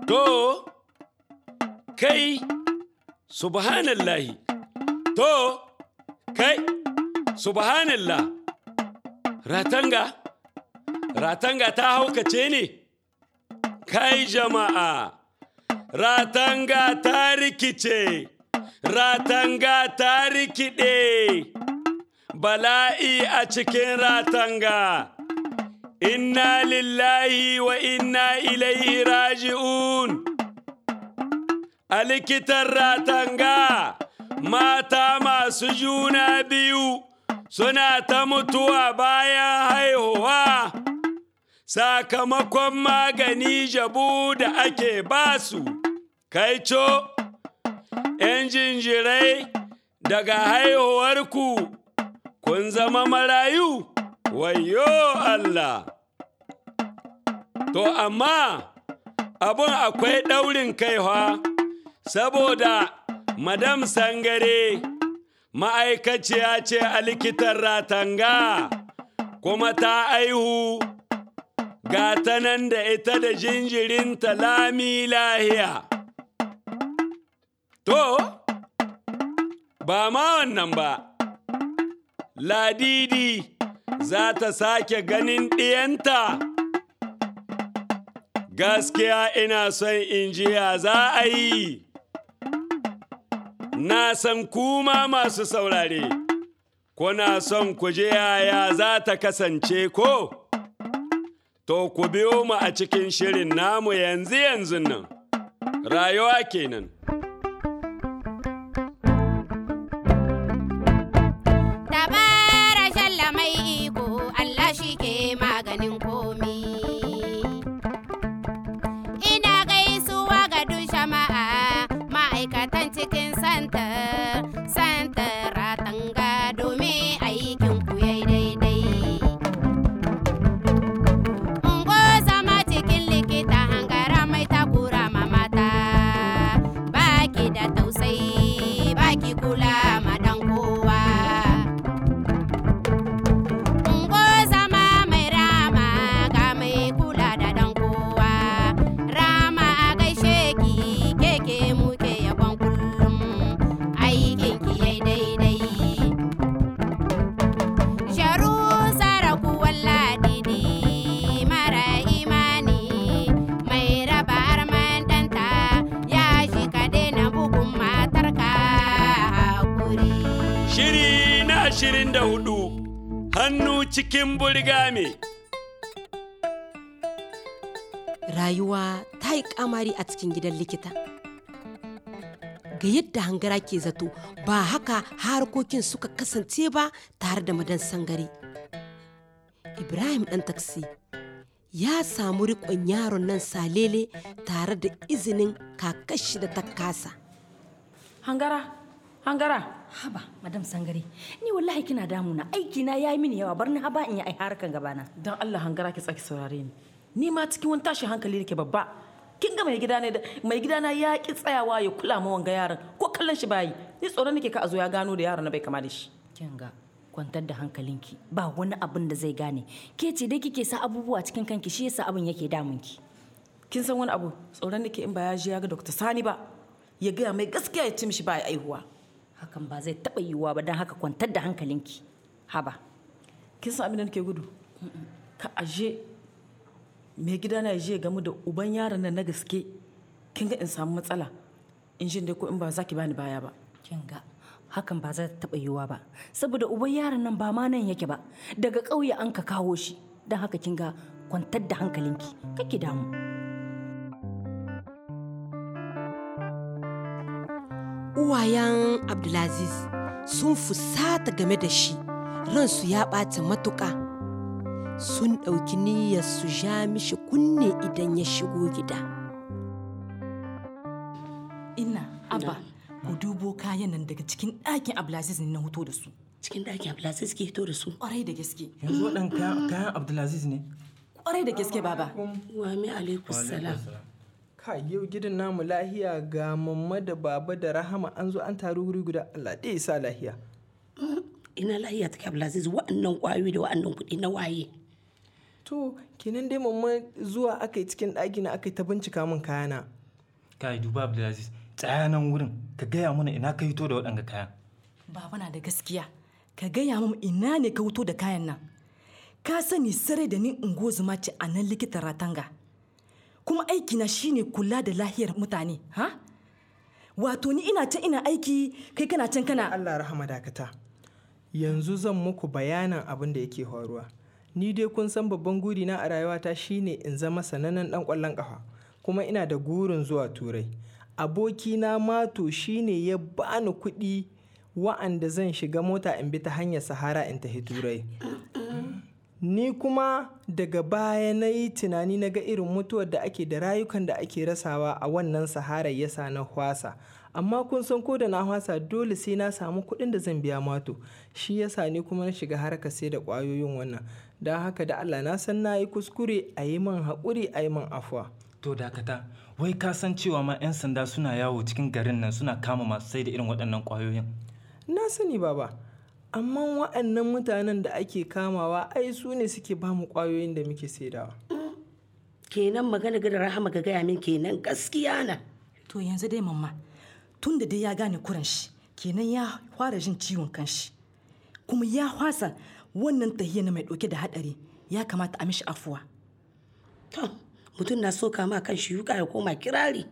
To, kai, subhanallahi, to, kai, subhanallah, ratanga, ratanga ta haukace ne? Kai jama'a, ratanga ta rikice, ratanga ta rikide, bala'i a cikin ratanga. Inna lillahi wa inna ilaihi raji'un. A likitan ratanga, mata masu juna biyu suna ta mutuwa bayan haihuwa. Sakamakon magani jabu da ake basu, kai co, ‘yan jinjirai daga haihuwarku, kun zama marayu, wayo Allah. To, amma abun akwai ɗaurin kaiwa, saboda Madam Sangare ma'aikaciya ce a likitan ratanga, kuma ta aihu ga ta nan da ita da jinjirinta lami lahiya. To, ba ma wannan ba, Ladidi za ta sake ganin ɗiyanta. Gaskiya ina son in ji ya za a yi. Na san kuma masu saurare, kuna son ku je yaya za ta kasance ko? To ku biyo mu a cikin shirin namu yanzu yanzu nan, rayuwa kenan. Dabara shalla mai iko Allah shi ke maganin komi. Ina gaisuwa ga duk jama'a ma'aikatan cikin santar, santar ratanga domin aikin ku yayi daidai. Ungo zama cikin likita hangara mai takura ma mata, baki da tausayi, baki kula ma dan kowa. Ungo zama mai rama ga mai kula da dan kowa. Rama a gaishe ki keke muke yabon kullum aikin ki yai daidai. Sharu saraku walladidi mara imani mai raba arman danta ya shi ka daina bugun matarka hakuri. Shiri na ashirin da hudu, hannu cikin burgame. rayuwa ta yi kamari a cikin gidan likita ga yadda hangara ke zato ba haka harkokin suka kasance ba tare da madan sangare ibrahim ɗan taksi ya samu riƙon yaron nan salele tare da izinin kakashi da ta kasa Hangara, hangara. Haba, Madam Sangare, ni wallahi kina damuna aiki na yayi mini yawa bar ni haba in yi ai harkan gabana. Don Allah hangara ki tsaki saurare ni. Ni ma cikin wani tashin hankali nake babba. Kin ga mai gida ne da mai gida na ya ki tsayawa ya kula ma wanga yaron ko kallon shi bayi. Ni tsoron nake ka a zo ya gano da yaron na bai kama da shi. Kin ga kwantar da hankalinki ba wani abin da zai gane. Ke ce dai kike sa abubuwa cikin kanki shi yasa abin yake damunki. Kin san wani abu tsoron nake in ba ya je ya ga Dr. Sani ba. Ya gaya mai gaskiya ya ci mishi ba ya aihuwa. Hakan ba zai taɓa yiwuwa ba don haka kwantar da hankalinki. Haba. Kin san abin da nake gudu? Ka aje mai gida na je gamu da uban yaron nan na gaske. Kin ga in samu matsala. In jin dai ko in ba za ki bani baya ba. Kin ga hakan ba zai taɓa yiwuwa ba saboda uban yaron nan ba ma nan yake ba daga ƙauye an ka kawo shi don haka kin ga kwantar da hankalinki kake damu. uwayen abdulaziz sun fusata game da shi ransu ya ɓata matuƙa sun ɗauki niyyar su ja mishi kunne idan ya shigo gida Ina, Abba, ku dubo kayan nan daga cikin ɗakin Abdulaziz ne na hoto da su. cikin ɗaki Abdulaziz ke hito da su. Ƙwarai da gaske. yanzu waɗan kayan kayan abdulaziz ne Ƙwarai da gaske, Baba. Wa mi alaikum salam. ka yau gidan namu lahiya ga mamma da baba da rahama an zo an taru wuri guda allah ɗaya sa lahiya Ina lahiya take Abdulaziz wa'annan ƙwayoyi da wa'annan kuɗi na waye. to kenan dai mamma zuwa aka yi cikin ɗaki na aka yi ta bincika min kayana kai duba abdulaziz tsaya nan wurin ka gaya mana ina ka hito da waɗanga kayan Baba na da gaskiya. Ka gaya min ina ne ka wuto da kayan nan. Ka sani sarai da ni ungozuma ce a nan likita ratanga. Kuma aikina shine kula da lahiyar mutane, ha? Wato ni ina can ina aiki kai kana can kana Allah rahama dakata yanzu zan muku bayanan abin da yake faruwa ni dai kun san babban gurina a rayuwata shine in zama sanannen dan kwallon kafa kuma ina da gurin zuwa turai abokina mato shine ya bani kuɗi wa'anda zan shiga mota in bi ta hanyar sahara in tafi turai ni kuma daga baya na yi tunani na ga irin mutuwar da ake da rayukan da ake rasawa a wannan sahara yasa na hwasa amma kun san ko da na hwasa dole sai na samu kuɗin da zan biya mato shi yasa ni kuma na shiga harka sai da ƙwayoyin wannan don haka da Allah na san na yi kuskure a yi min haƙuri a yi min afuwa to dakata wai ka san cewa ma 'yan sanda suna yawo cikin garin nan suna kama masu sai da irin waɗannan ƙwayoyin na sani baba amma waɗannan mutanen da ake kamawa ai su ne suke ba mu ƙwayoyin da muke saidawa kenan magana ga da rahama ga gaya min kenan gaskiya na To yanzu dai mamma tun da dai ya gane kuran shi kenan ya fara jin ciwon kanshi kuma ya hwasa wannan tahiya na mai ɗauke da haɗari ya kamata a mishi afuwa. to mutum na so kama kan shi yuka ya koma kirari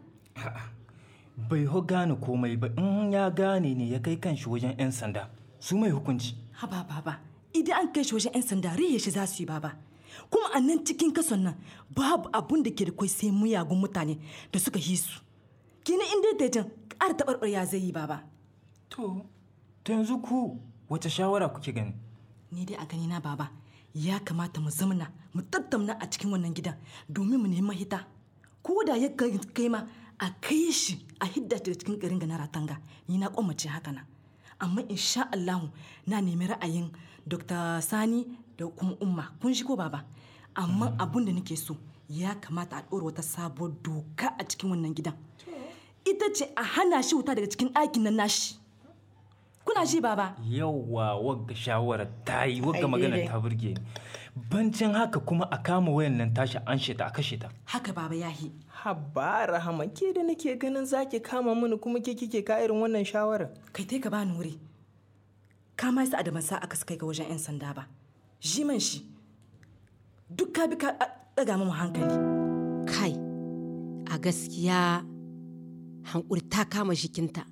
bai ho gane komai ba in ya gane ne ya kai kanshi wajen 'yan sanda su mai hukunci Haba baba idan an kai shi wajen 'yan sanda rihe shi za su yi baba. Kuma a nan cikin kason nan babu abun da ke da kwai sai muyagun mutane da suka yi su. Kenan in dai dajin ƙara taɓarɓarya zai yi baba. to to yanzu ku wace shawara kuke gani Ni dai a gani na baba ya kamata mu zamana mu tattauna a cikin wannan gidan domin mu nemi mahita. Ko da ya kai kai ma a kai shi a hidda daga cikin garin ga na ratanga ni na kwamace haka nan. Amma insha Allahu na nemi ra'ayin Dr. Sani da kuma Umma kun shi ko baba. Amma abun da nake so ya kamata a ɗora wata sabuwar doka a cikin wannan gidan. Ita ce a hana shi wuta daga cikin ɗakin nan nashi. Kuna ji baba? yauwa wagga shawara ta yi wagga Ai, magana daidai. ta burge ni bancin haka kuma a kama wayan nan tashi an sheta a kashe ta Haka baba ya yi. Habba rahama ke da nake ganin zaki kama mini kuma ke kike ka irin wannan shawarar. kai tai ka bani wuri ka ma sa adaman sa aka kai ga wajen 'yan sanda ba shi man shi duk ka bi ka a- ɗaga mu hankali kai a gaskiya hankuri ta kama jikinta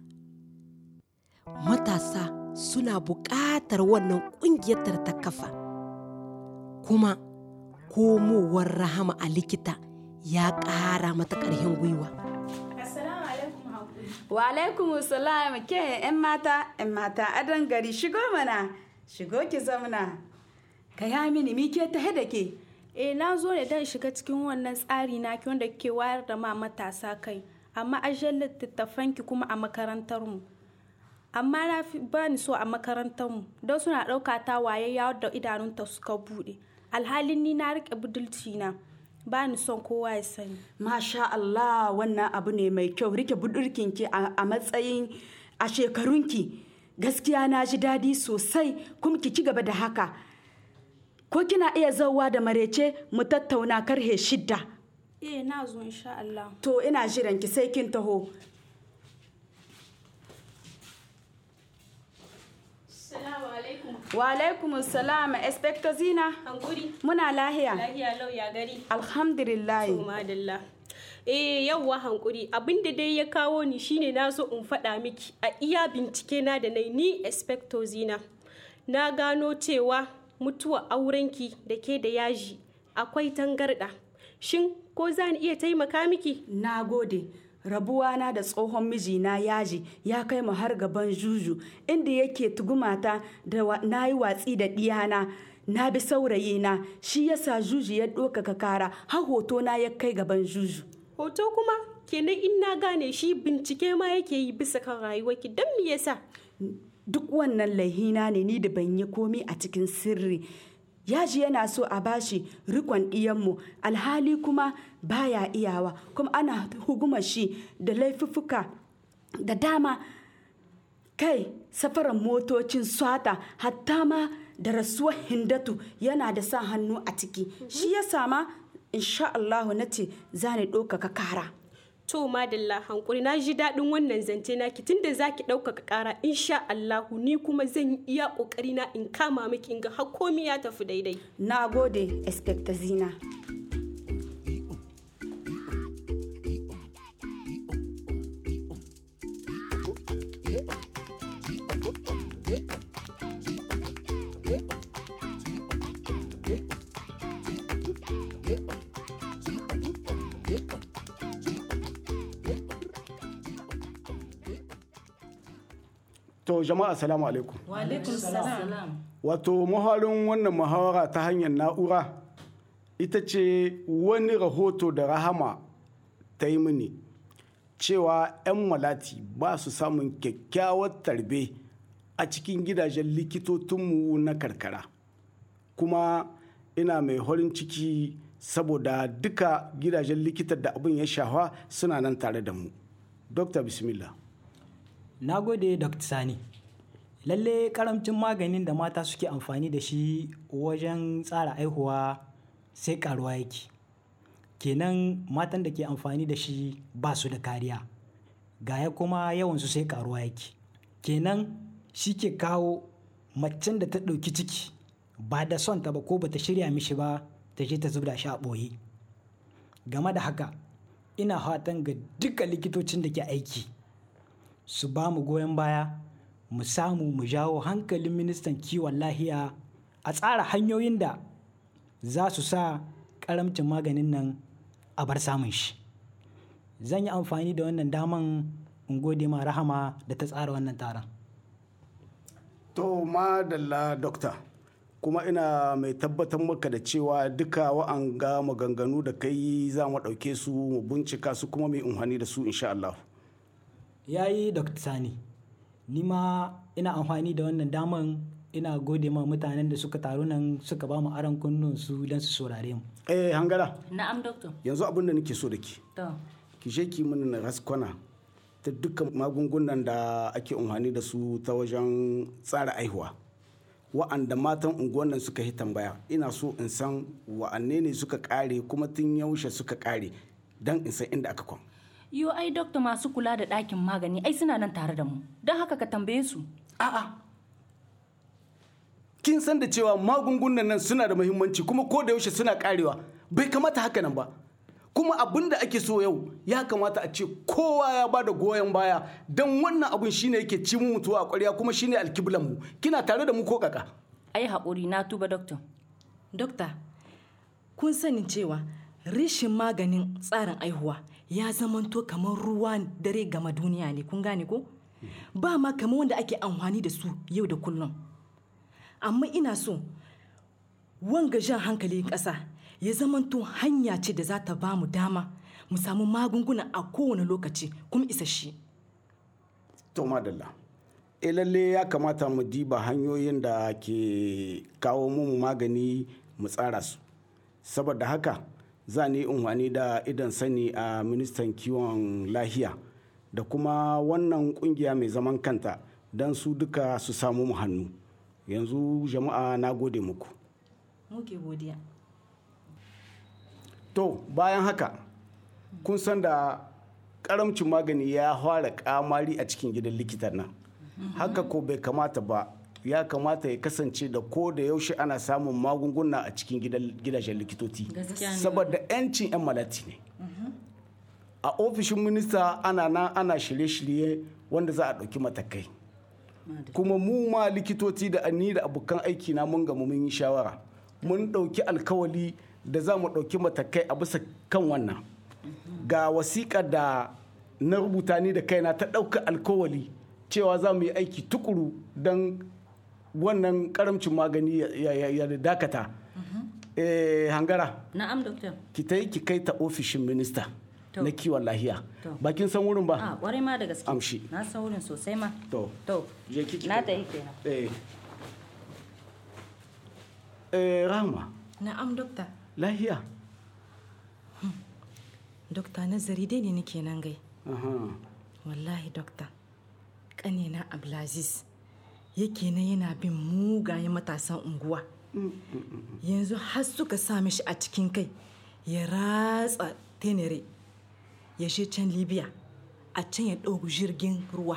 matasa suna buƙatar wannan ƙungiyar da ta kafa kuma komowar rahama a likita ya ƙara mata ƙarfin gwiwa Wa alaikum salam ke yan mata yan mata adon gari shigo mana shigo ki zamna ka ya mini mi ke ta da ke Eh na zo ne don shiga cikin wannan tsari na ki wanda ke wayar da ma matasa kai amma ajiyar littattafanki kuma a makarantar mu amma na fi ba ni so a makarantar mu don suna ɗauka ta waye ya da idanunta suka buɗe alhalin ni na riƙe budulci na ba ni son kowa ya sani masha Allah wannan abu ne mai kyau rike budurkinki a a matsayin a shekarunki gaskiya na ji daɗi sosai kuma ki ci gaba da haka ko kina iya zauwa da marece mu tattauna karhe shidda eh na zo insha Allah to ina jiran ki sai kin taho Assalamu alaikum wa alaikum salam inspector zina hankuri muna lahiya lahiya lau ya gari alhamdulillah To madalla. Eh yauwa hankuri abinda dai ya kawo ni shine na so in faɗa miki a iya bincike na da nai ni inspector zina na gano cewa mutuwa aurenki da ke da yaji akwai tangarɗa shin ko za ni iya taimaka miki na gode rabuwana da tsohon mijina yaji ya kai mu har gaban juju inda yake tugumata da wa- na yi watsi da ɗiyana na bi saurayina shi yasa juju ya ɗaukaka kara har hoto na ya kai gaban juju hoto kuma kenan in na gane shi bincike ma yake yi bisa kan rayuwarki don me yasa duk wannan laihina ne ni da ban yi komi a cikin sirri yaji yana so a bashi rikon ɗiyanmu alhali kuma baya iyawa kuma ana huguma shi da laifuffuka da dama kai safaran motocin swata hatta ma da rasuwar hindatu yana da sa hannu a ciki shi ya sama insha Allahu na ce za ni ɗaukaka kara To madalla hankuri na ji daɗin wannan zance naki tunda zaki ɗaukaka ƙara insha Allahu ni kuma zan yi iya ƙoƙari na in kama miki in ga har komi ya tafi daidai. na gode expectazina To jama'a assalamu alaikum. wa alaikum salam Wato maharin wannan muhawara ta hanyar na'ura ita ce wani rahoto da rahama ta yi mini cewa 'yan malati ba su samun kyakkyawar tarbe a cikin gidajen likitotinmu na karkara. Kuma ina mai horin ciki saboda duka gidajen likitar da abin ya shafa suna nan tare da mu. Dokta Bismillah. Na gode Dr. Sani. Lalle karamcin maganin da mata suke amfani da shi wajen tsara aihuwa sai karuwa yake. Kenan matan da ke amfani da shi ba su da kariya. Gaya kuma yawansu sai karuwa yake. Kenan shi ke kawo macen da ta ɗauki ciki ba da son ta ba ko bata shirya mishi ba ta je ta zubda shi a ɓoye. Game da haka, ina fatan ga duka likitocin da ke aiki. su ba mu goyon baya mu samu mu jawo hankalin ministan kiwon lahiya a tsara hanyoyin da za su sa karamcin maganin nan a bar samun shi zan yi amfani da wannan daman in gode ma rahama da ta tsara wannan taron To madalla dokta kuma ina mai tabbatar maka da cewa duka wa'anga maganganu da kai za mu ɗauke su mu bincika su kuma mai unhani da su insha Allah. ya yi dr sani ni ma ina amfani da wannan daman ina gode ma mutanen da suka taru nan suka ba mu aron kunnun su don su saurare mu Eh hangara na'am doctor yanzu abin da nake so da ki to ki je ki mini raskwana ta dukkan magungunan da ake unhani da su ta wajen tsara aihuwa wa'anda matan unguwan nan suka yi tambaya ina so in san wa'anne ne suka kare kuma tun yaushe suka kare don in san inda aka kwan Yo ai dokta masu kula da ɗakin magani ai suna nan tare da mu. Don haka ka tambaye su. A'a. kin san da cewa magungunan nan suna da muhimmanci kuma ko da yaushe suna karewa bai kamata haka nan ba kuma abin da ake so yau ya kamata a ce kowa ya ba da goyon baya don wannan abin shine yake ci mu mutuwa a ƙwarya kuma shine alkiblan mu kina tare da mu ko kaka Ai haƙuri na tuba dokta. Dokta, kun sani cewa rashin maganin tsarin aihuwa ya zamanto kamar ruwan dare gama duniya ne kun gane ko? Ba ma kamar wanda ake amfani da su yau da kullum. Amma ina so wanga jan hankalin ƙasa ya zamanto hanya ce da za ta ba mu dama mu samu magunguna a kowane lokaci kuma isasshe. to madalla e lalle ya kamata mu diba hanyoyin da ke kawo mu magani mu tsara su saboda haka za ni unhwani da idan sani a ministan kiwon lahiya da kuma wannan kungiya mai zaman kanta don su duka su samu mu hannu yanzu jama'a na gode muku Muke godiya. to bayan haka kun san da karamcin magani ya fara kamari a cikin gidan likitan nan haka ko bai kamata ba ya kamata ya kasance da ko da yaushe ana samun magunguna a cikin gidajen likitoci Gaskiya ne. saboda 'yancin 'yan malati ne a ofishin minista ana nan ana shirye-shirye wanda za a ɗauki matakai kuma mu ma likitoci da ni da abokan aiki na mun gamu mun yi shawara mun ɗauki alkawali da za mu ɗauki matakai a bisa kan wannan ga wasiƙa da na rubuta ni da kaina ta ɗauka alkawali cewa za mu yi aiki tukuru don wannan karamcin magani ya- ya ya dakata Eh, hangara Na'am dokta. ki ta yi ki kai ta ofishin minista To. na kiwon lahiya To. bakin san wurin ba A ƙwarai ma da gaske. Amshi. Na san wurin sosai ma. to To. je ki ki Na kai. tafi kenan. eh eh rahma Na'am dokta. lahiya Dokta nazari dai ne nake nan gai. aha Wallahi dokta. Ƙanina Abdulaziz yake nan yana bin mugayen matasan unguwa yanzu har suka sa mishi a cikin kai ya ratsa tenere ya je can libya a can ya ɗauki jirgin ruwa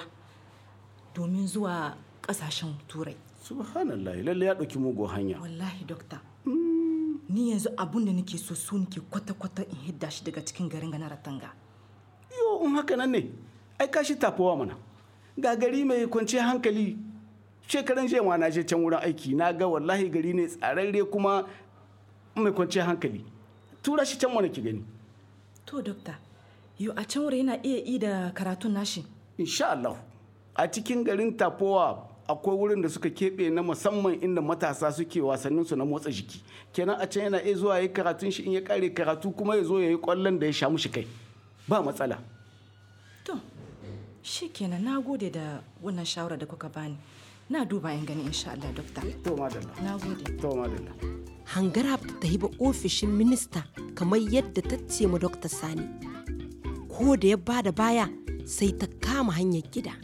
domin zuwa ƙasashen turai subhanallah lalle ya ɗauki mugun hanya wallahi dokta ni yanzu abun da nake so su nake kwata-kwata in hidda shi daga cikin garin gana ratanga yo in haka nan ne ai ka shi tafowa mana ga gari mai kwanciyar hankali shekaran jiya ma na je can wurin aiki na ga wallahi gari ne tsararre kuma mai kwanciyar hankali tura shi can mana ki gani to dokta yo a can wuri yana iya yi da karatun nashi insha Allah a cikin garin tafowa akwai wurin da suka keɓe na musamman inda matasa suke wasannin su na motsa jiki kenan a can yana iya zuwa yi karatun shi in ya kare karatu kuma ya zo ya yi kwallon da ya sha mushi kai ba matsala to shi kenan na gode da wannan shawara da kuka bani na duba in gani insha Allah dokta to madalla na gode to madalla hangara ta yi ba ofishin minista kamar yadda ta ce ma dokta sani ko da ya bada baya sai ta kama hanyar gida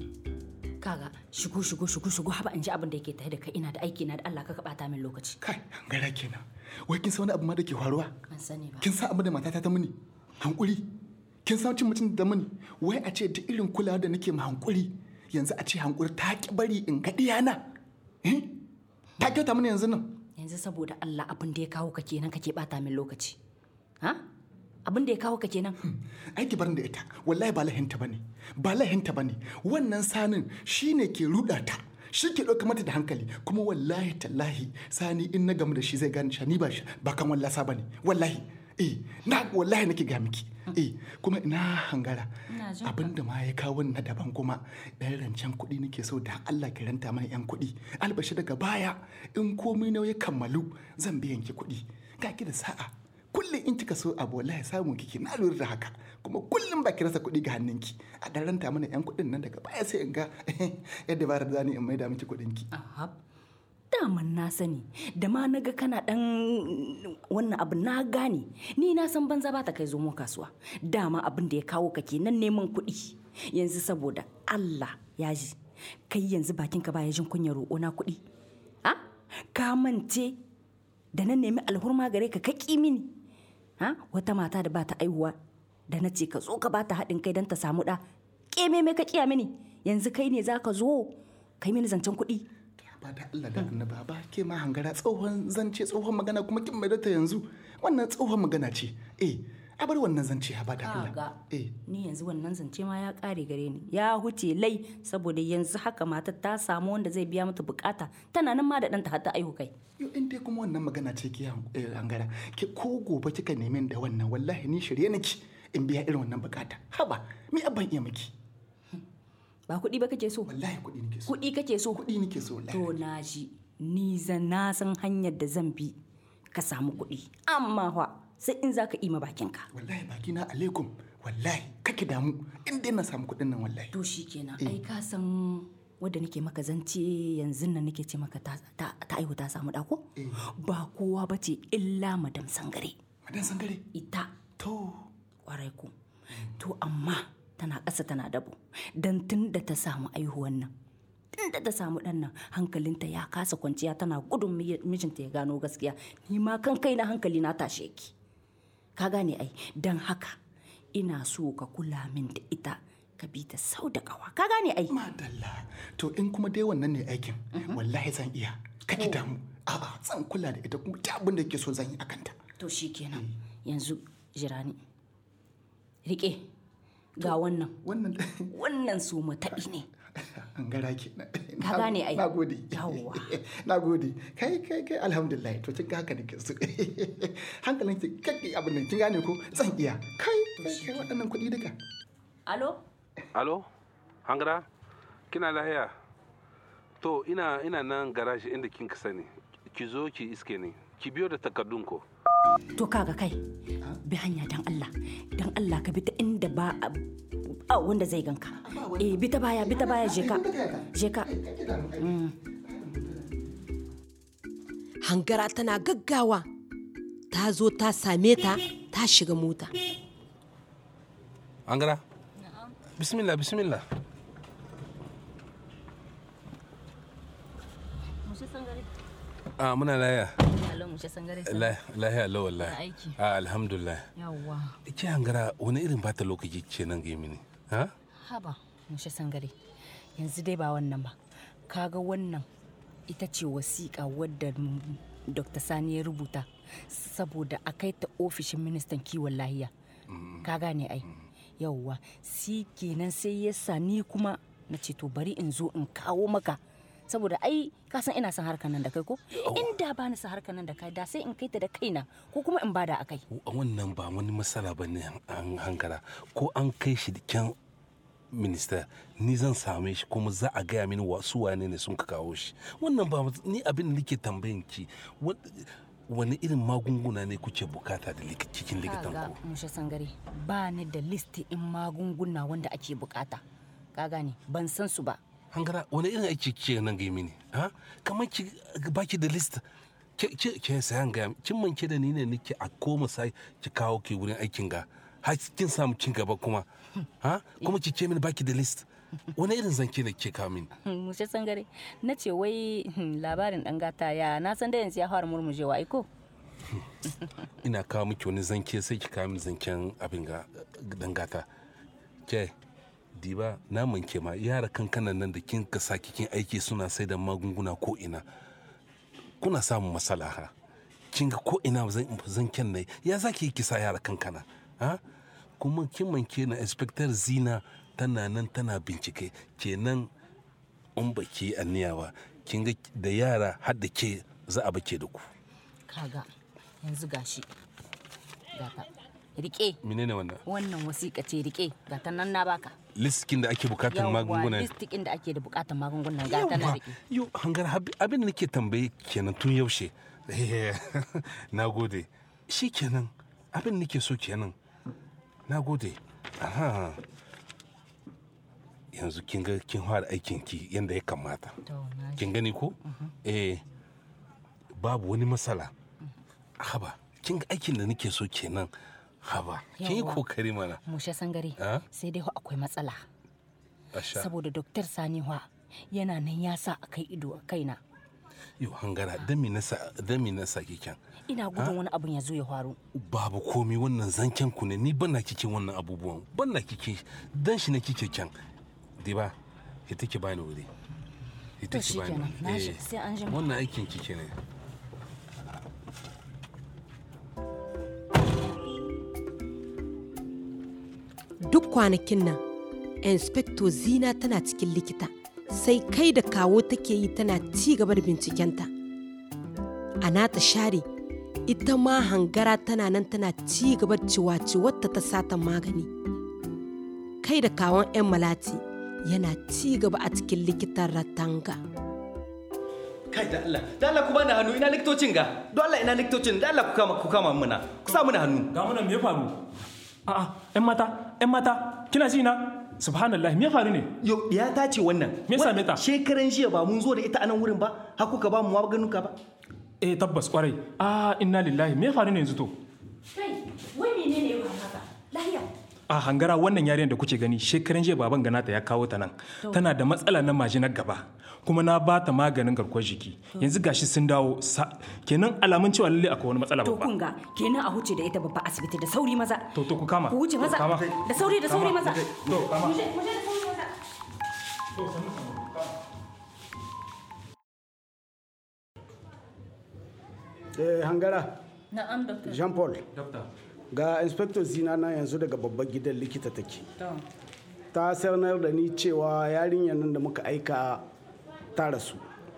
kaga shigo shigo shigo shigo haba in ji abin da yake tare da kai ina da aiki na da Allah ka bata min lokaci kai hangara kenan wai kin san wani abu ma da ke faruwa ban sani ba kin san abin da matata ta mini hankuri kin san cin mutum da mini wai a ce duk irin kulawa da nake ma hankuri yanzu a ce hankuri ta ki bari in ga diyana eh ta kyauta mini yanzu nan yanzu saboda Allah abin da ya kawo ka kenan kake bata min lokaci ha abin da ya kawo ka kenan ai ki barin da ita wallahi ba lahinta bane ba lahinta bane wannan sanin shine ke ruda ta shi ke ɗauka mata da hankali kuma wallahi tallahi sani in na gamu da shi zai gane shi ni ba shi ba kan wallasa bane wallahi eh na wallahi nake ga miki eh kuma ina hangara abin da ma ya kawo na daban kuma ɗan rancen kuɗi nake so da Allah ki ranta mana yan kuɗi albashi daga baya in komai na ya kammalu zan biyan ki kuɗi ga ki da sa'a kullum in kika so abu wallahi samu kike na lura da haka kuma kullum ba ki rasa kuɗi ga hannunki a dan ranta mana yan kuɗin nan daga baya sai in ga yadda ba da zani in maida miki kuɗin ki daman na sani da ma naga kana dan wannan abu na gane ni na san banza ba ta kai zomo kasuwa dama abin da ya kawo ka kenan neman kuɗi yanzu saboda Allah ya ji kai yanzu bakinka baya jin kunyar roƙo na kuɗi ha ka mance da na nemi alhurma gare ka kaki mini ha wata mata da ba ta aihuwa da na ce ka zo ka bata haɗin kai don ta samu ɗa ƙeme me ka kiya mini yanzu kai ne za ka zo kai mini zancen kuɗi ba da Allah da annaba ba ke ma hangara tsohon zance tsohon magana kuma kin mai ta yanzu wannan tsohon magana ce eh a bar wannan zance ha ba da Allah Kaga, ni yanzu wannan zance ma ya ƙare gare ni ya huce lai saboda yanzu haka matar ta samu wanda zai biya mata bukata tana nan ma da ɗanta har ta aihu kai yo in dai kuma wannan magana ce ke hangara ke ko gobe kika nemi da wannan wallahi ni shirye nake in biya irin wannan bukata haba me abban iya miki ba kuɗi ba kake so wallahi kuɗi nake so kuɗi kake so kuɗi nake so wallahi to na ji ni zan na san hanyar da zan bi ka samu kuɗi amma fa sai in zaka ima bakinka wallahi baki na alaikum wallahi kake damu in dai na samu kuɗin nan wallahi to shikenan ai ka san wadda nake maka zance yanzu nan nake ce maka ta ta aihu ta samu ɗako ba kowa ba ce illa madam sangare madam sangare ita to kwarai ku to amma tana ƙasa tana dabo don tun da ta samu aihuwan nan tun da ta samu ɗan nan hankalinta ya kasa kwanciya tana gudun mijinta ya gano gaskiya ni ma kan kai na hankali na tashe ki ka gane ai don haka ina so ka kula min da ita ka bi ta sau da kawa ka gane ai madalla to in kuma dai wannan ne aikin wallahi zan iya kake damu a'a zan kula da ita kuma ta abin da ke so zan yi akanta to shikenan yanzu jirani rike ga wannan wannan wannan su mataɓi ne an gara ke ka gane ai na gode yawwa na gode kai kai kai alhamdulillah to kin ga haka nake so hankalin ki kake abin nan kin gane ko zan iya kai kai kai waɗannan kuɗi duka alo alo hangara kina lahiya to ina ina nan garaji inda kin ka sani ki zo ki iske ni ki biyo da takardun ko to kaga kai bi hanya dan Allah dan Allah ka bi ta inda ba a wanda zai ganka eh bi ta baya bi ta baya je ka je ka hangara tana gaggawa ta zo ta same ta ta shiga mota hangara bismillah bismillah a muna laya Hello, mushe sangare sa. lahiya la Ya wallahi aiki. a alhamdulillah Yawwa. ke hangara wani irin bata lokaci ce nan ga mini ha Haba, mushe sangare. Yanzu dai ba wannan ba. Kaga wannan ita ce wasiƙa wadda mm, Dr. Sani ya rubuta saboda a kai ta ofishin ministan kiwon lahiya. Ka gane ai. Yawwa, si kenan sai ya sa ni kuma na ce to bari in zo in kawo maka. saboda ai ka san ina son harkar nan da kai ko inda ba ni son harkar nan da kai da sai in kai ta da kaina ko kuma in bada a kai wannan ba wani matsala ba ne an hankara ko an kai shi kyan minista ni zan same shi kuma za a gaya mini wasu wane ne sun ka kawo shi wannan ba ni abin da nake tambayin ki wa- wani irin magunguna ne kuke bukata da lik- cikin likitan kaga ku mushe sangare ba ni da list in magunguna wanda ake bukata ka gane ban san su ba hankara wani irin aiki kike nan ga mini ha kamar ki baki da list ke ke ke sayan ga kin manke da ni ne nake a koma sai ki kawo ki wurin aikin ga har kin samu cin gaba kuma ha kuma ki ce mini baki da list wani irin zanke ne ke kawo mini mushe sangare na ce wai hmm, labarin dan gata ya na san da yanzu ya fara murmujewa aiko ina kawo miki wani zanke sai ki kawo mini zanken abin ga dangata ke diba na manke ma yara kankanan nan da kin ka saki kin aiki suna sai da magunguna ko ina kuna samun matsala ha kin ga ko ina zan zanken ne ya zaki ki sa yara kankana ha kuma kin manke na inspector zina tana nan tana bincike kenan in baki aniya ba kin ga da yara har da ke za a bake da ku kaga yanzu gashi gata rike menene wannan wannan wasiƙa ce rike gata nan na baka liskin da ake bukatar magunguna listikin da ake da bukatar magungunan gata na Yawwa, rike yo hangar hab- abin da nake tambaye kenan tun yaushe na gode shi kenan abin da nake so kenan na gode aha yanzu kin ga kin fara aikin ki yadda ya kamata kin gani ko eh babu wani matsala haba kin ga aikin da nake so kenan haba kin yi Yawwa. kokari mana mushe sangare Ah? sai dai fa akwai matsala Asha. saboda doktor sani wa yana nan ya sa a kai ido a kaina yo hangara dan me nasa dan me nasa kikan ina gudun wani abun ya zo ya faru babu komi wannan zancen ku ne ni ban na kike wannan abubuwan ban na kike dan shi na kike kyan diba ita ki bani wuri ita To ki bani shikenan, na shi- Eh, sai an jima. wannan aikin kike ne duk kwanakin nan inspector zina tana cikin likita sai kai da kawo take yi tana ci gaba da bincikenta a nata share ita ma hangara tana nan tana ci gaba da ciwaciwarta ta satan magani kai da kawon 'yan malati yana ci gaba a cikin likitan ratanga kai da Allah da Allah ku bani hannu ina likitocin ga don Allah ina likitocin da Allah ku kama ku kama muna ku sa muna hannu ga muna me ya faru a'a ƴan mata ƴan mata kina ji na subhanallah me ya faru ne yo ya ta ce wannan me yasa me ta shekaran jiya ba mun zo da ita a nan wurin ba har kuka ba mu maganuka ba eh tabbas kwarai a inna lillahi me ya faru ne yanzu to kai wai menene ya faru haka lahiya a hangara wannan yarinyar da kuke gani shekaran jiya baban ganata ya kawo ta nan To. tana da matsala na majinar gaba kuma na ba ta maganin garkuwar jiki yanzu gashi sun dawo sa- kenan alamun cewa lalle akwai wani matsala to babba kun ga kenan a huce da ita babba asibiti da sauri maza to to ku kama ku wuce maza Kama. da sauri da sauri Kama. maza to kama Muje, muje da sauri maza eh hangara na'am doctor jean paul doctor ga inspector zina na yanzu daga babban gidan likita take ta sanar da ni cewa yarinyar nan da muka aika ta rasu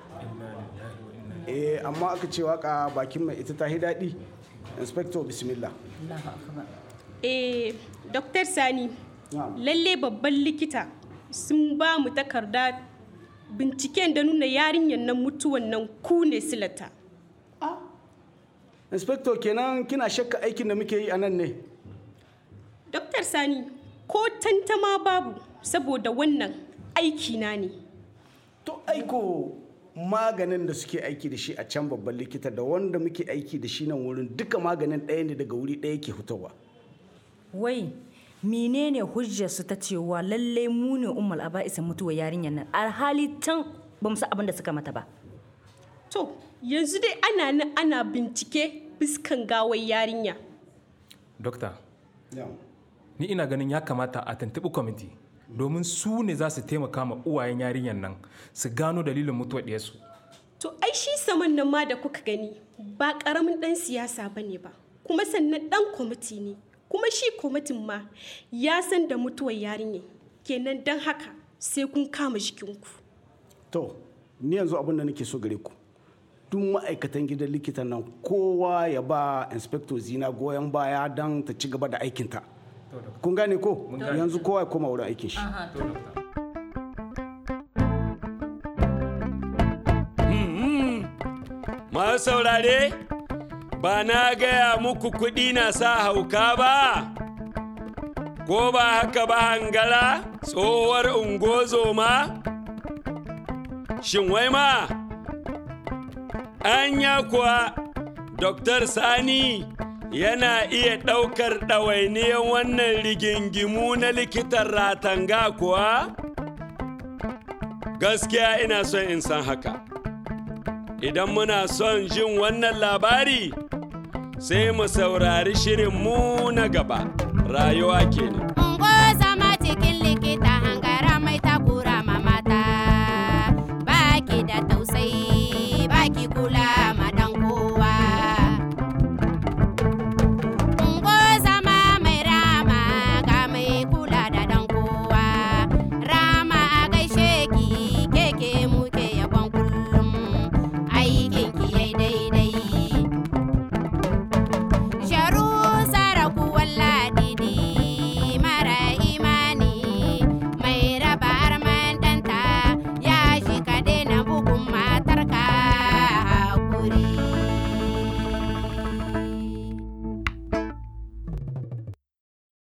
eh amma aka ce waka bakin mai ita ta hi daɗi inspector bismillah Allahu akbar eh Dr. Sani lalle babban likita sun ba mu takarda binciken da nuna yarinyar nan mutuwan nan ku ne silata inspector kenan kina shakka aikin da muke yi a nan ne Dr. Sani ko tantama babu saboda wannan aiki na ne to aiko maganin da suke aiki da shi a can babban likita da wanda muke aiki da shi nan wurin duka maganin ɗaya ne daga wuri ɗaya ke fitowa wai menene hujjar su ta cewa lalle mu ne ummul aba'isa mutuwa yarinyar nan alhali can ba mu san abin da suka mata ba to yanzu dai ana nan ana bincike biskan gawar yarinya dokta ni ina ganin ya kamata a tantabi kwamiti domin su ne za su taimaka ma uwayen yarinyar nan su gano dalilin mutuwar ɗiyarsu to ai shi saman nan ma da kuka gani ba karamin dan siyasa bane ba kuma sannan dan kwamiti ne kuma shi kwamitin ma ya san da mutuwar yarinya kenan don haka sai kun kama jikinku to ni yanzu abin da nake so gare ku duk ma'aikatan gidan likitan nan kowa ya ba inspector zina goyon baya don ta ci gaba da aikinta kun gane ko yanzu kowa ya koma wurin aikin shi Masu saurare, ba na gaya muku kuɗi na sa hauka ba, ko ba haka ba hangala tsohuwar ungozoma? Shin wai ma, anya kuwa Dr. Sani yana iya ɗaukar ɗawainiyar wannan rigingimu na likitan ratanga kuwa? Gaskiya ina son in san haka. Idan muna son jin wannan labari, sai mu saurari shirinmu na gaba. Rayuwa kenan. Ungo zama cikin likita hangara mai taku